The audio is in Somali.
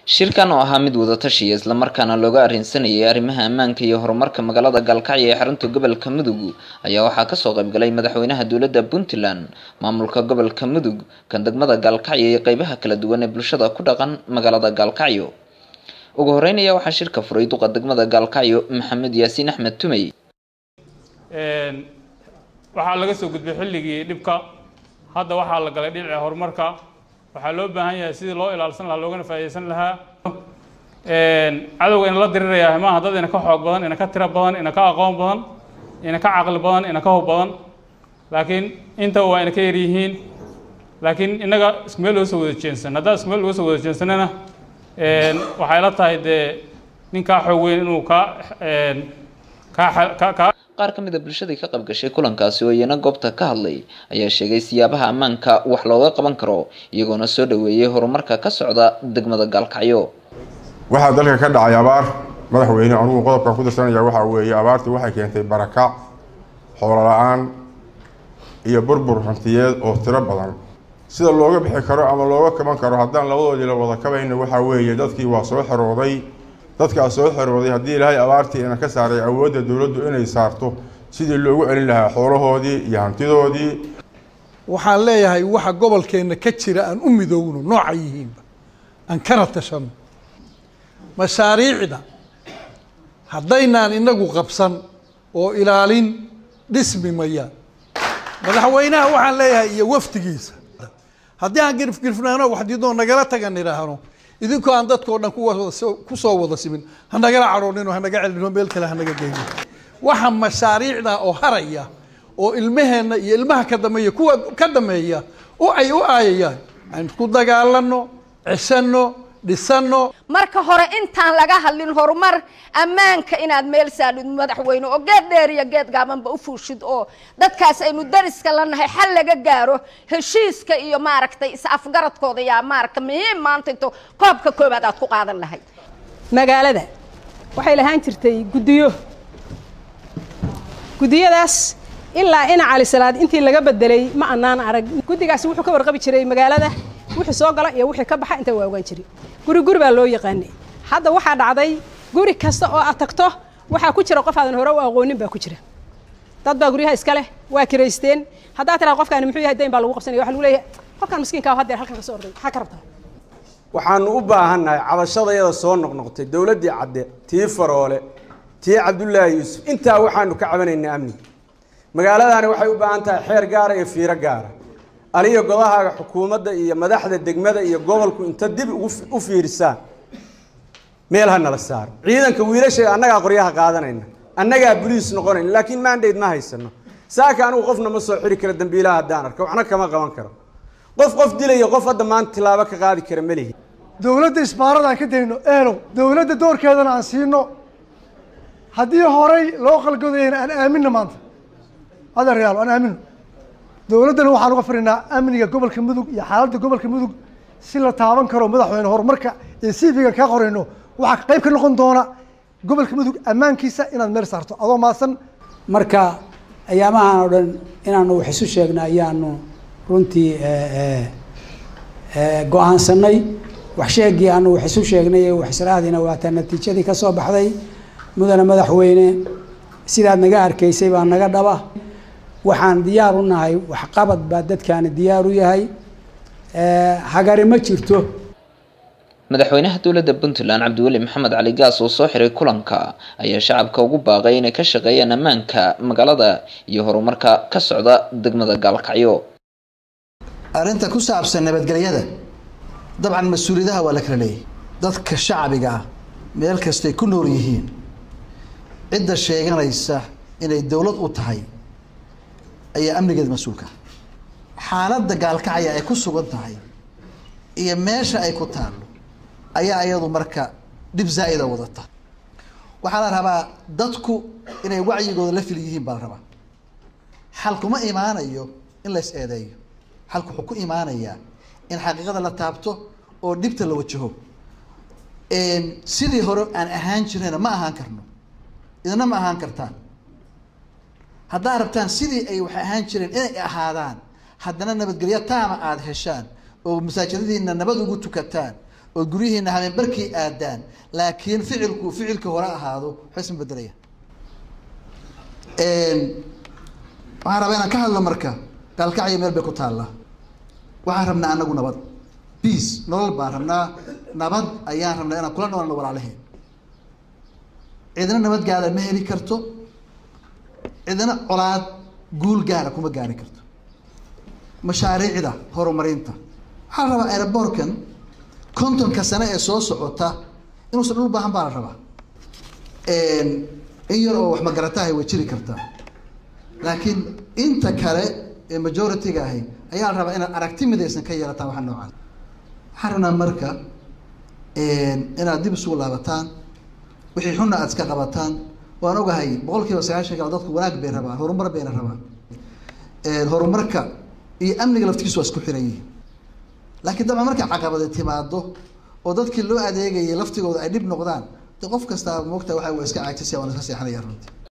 shirkan oo ahaa mid wadatashiya islamarkaana looga arrinsanayay arrimaha ammaanka iyo horumarka magaalada gaalkacyo ee xarunta gobolka mudug ayaa waxaa kasoo qaybgalay madaxweynaha dowladda puntland maamulka gobolka mudug kan degmada gaalkacyo iyo qeybaha kala duwan ee bulshada ku dhaqan magaalada gaalkacyo ugu horeyn ayaa waxaa shirka furay duqa degmada gaalkacyo maxamed yaasiin axmed tumey waxaa laga soo gudbay xilligii dhibka hadda waxaa la galay dhinaca horumarka waxaa loo baahan yahay sidii loo ilaalsan lahaa loogana faa'iidaysan lahaa cadowga ina la diriraya maaha dad ina ka xoog badan ina ka tiro badan ina ka aqoon badan ina ka caqli badan ina ka hub badan laakiin intaba waa ina ka yar yihiin laakiin innaga isku meel loo soo wada jeensan haddaan isku meel looga soo wada jeensanana waxay la tahay dee ninkaa xoog weyn inuu kaa kaa kaa qaar ka mid a bulshadii ka qayb gashay kulankaasi oo iyana goobta ka hadlay ayaa sheegay siyaabaha ammaanka wax looga qaban karo iyagoona soo dhaweeyey horumarka ka socda degmada gaalkacyo waxaa dalka ka dhacay abaar madaxweyne anugu qodobkan ku darsanaya waxaa weeye abaartii waxay keentay barakac xoolo la-aan iyo burbur hantiyeed oo tiro badan sida looga bixi karo ama looga kaban karo haddaan labadoodii la wada kabayna waxaa weeye dadkii waa soo xerooday dadkaa soo xerooday haddii ilaahay abaartii ina ka saaray awoodda dowladdu inay saarto sidii loogu celin lahaa xoolahoodii iyo hantidoodii waxaan leeyahay waxa gobolkeenna ka jira aan u midoowno nooca yihiinba aan kana tashano mashaariicda haddaynaan inagu qabsan oo ilaalin dhismi mayaan madaxweynaha waxaan leeyahay iyo wafdigiisa haddii aan girfgirfnaano waxdiidoo nagala tagan idhaahno idinkoo aan dadkao dhan kusoo wada simin hanagala cadhoonin oo hanaga celino meel kale hanaga geyno waxa mashaariicda oo haraya oo ilmaheenna iyo ilmaha ka dameeya kuwa ka dameeya oo ay u aayayaan aan ku dagaalano cesano dhisano marka hore intaan laga hadlin horumar ammaanka inaad meel saadhid madaxweyne oo geed dheer iyo geed gaabanba u fuushid oo dadkaas aynu dariska la nahay xal laga gaaro heshiiska iyo maaragtay is-afgaradkooda yaa maaragta muhiim maanta into koobka koobaad aad ku qaadan lahayd magaalada waxay lahaan jirtay guddiyo guddiyadaas ilaa ina calisalaad intii laga bedelay ma anaan arag guddigaasi wuxuu ka warqabi jiray magaalada wixii soo gala iyo wixii ka baxa inta waa ogaan jiray guri guri baa loo yaqaanay hadda waxaa dhacday guri kasta oo aad tagto waxaa ku jira qof aadan hore u aqoonin baa ku jira dad baa guryaha iska leh waa kiraysteen haddaa tiraa qofkaani muxuu yahay dayn baa lagu qabsanaya waxa lagu leeyahay qofkaan miskiinka ah haddeer halkan ka soo orday maxaa ka rabtaa waxaanu u baahannahay cabashadayada soo noqnoqtay dowladdii cadde tii faroole tii cabdullaahi yuusuf intaa waxaanu ka cabanaynaa amni magaaladaani waxay u baahan tahay xeer gaara iyo fiiro gaara aliyo godahaaga xukuumadda iyo madaxda degmada iyo gobolku inta dib u fiirisaan meel ha nala saaro ciidanka wiilasheeda annagaa qoryaha qaadanayna annagaa boliis noqonayna laakiin mandate ma haysano saaka anigu qofna ma soo xiri karo dambiilaha haddaan arko waxna kama qaban karo qof qof dilaya qof hadda maanta tilaabo ka qaadi kara ma lihi dowladda isbaarada aan ka dayno eelo dowladda doorkeedana aan siino haddii horey loo qalgodayana aan aamino maanta adeeryaalo aan aamino dowladdana waxaan uga fadhinaa amniga gobolka mudug iyo xaaladda gobolka mudug si la taaban karo madaxweyne horumarka iyo cv-ga kaa qorayno waxaa qayb ka noqon doona gobolka mudug ammaankiisa inaad meel saarto adoo maasan marka ayaamahan oo dhan inaanu wax isu sheegna ayaanu runtii go-aansanay wax sheegii aanu wax isu sheegnay wax israadina waataa natiijadii ka soo baxday mudane madaxweyne sidaad naga arkaysay baa naga dhaba waxaan diyaar u nahay waxqabad baa dadkaani diyaar u yahay hagari ma jirto madaxweynaha dowladda puntland cabdiweli maxamed cali gaas oo soo xiray kulanka ayaa shacabka ugu baaqay inay ka shaqeeyaan ammaanka magaalada iyo horumarka ka socda degmada gaalkacyo arrinta ku saabsan nabadgelyada dabcan mas-uuliyadaha waa la kala leeyahy dadka shacbiga ah meel kastay ku nool yihiin cidda sheeganaysa inay dowlad u tahay ayaa amnigeeda mas-uulka xaaladda gaalkacya ay ku sugan tahay iyo meesha ay ku taallo ayaa iyadu marka dhib zaa'ida wadata waxaa la rabaa dadku inay wacyigooda la fil yihiin baa la rabaa xal kuma imaanayo in la is eedeeyo xalku wuxuu ku imaanayaa in xaqiiqada la taabto oo dhibta la wajaho sidii hore aan ahaan jirnayna ma ahaan karno idina ma ahaan kartaan haddaad rabtaan sidii ay wax ahaan jireen inay ahaadaan haddana nabadgelyo taama aada heshaan oo masaajidadiina nabad ugu tukataan oo guryihiina habeenbarkii aadaan laakiin ficilku ficilka hore ahaado waxba isma bedelaya waxaan rabaa inaan ka hadlo marka gaalkacyo meel bay ku taallaa waxaan rabnaa anagu nabad peace nolol baan rabnaa nabad ayaan rabnaa inaan kula noolno walaalaheen cidna nabad gaara ma heli karto cidna colaad guul gaara kuma gaari karto mashaariicda horumarinta waxaa la rabaa aerobortkan kontonka sane ee soo socota inuusan dhul baahan baa la rabaa in yar oo wax magaratahay way jiri kartaa laakiin inta kale ee majority-ga ahi ayaa la rabaa inaad aragti midaysan ka yeelataan waxa noocan waxaan rabnaa marka inaad dib isugu laabataan wixii xunna aad iska qabataan waan ogahay boqol kiiba sagaashan kale dadku wanaag bay rabaan horumar bayna rabaan horumarka iyo amniga laftigiisu waa isku xiran yihiin laakiin dabcan markay caqabadi timaado oo dadkii loo adeegayay laftigooda ay dhib noqdaan de qof kastaa moogta waxa waa iska caajisaya waan iska seexanaya runtii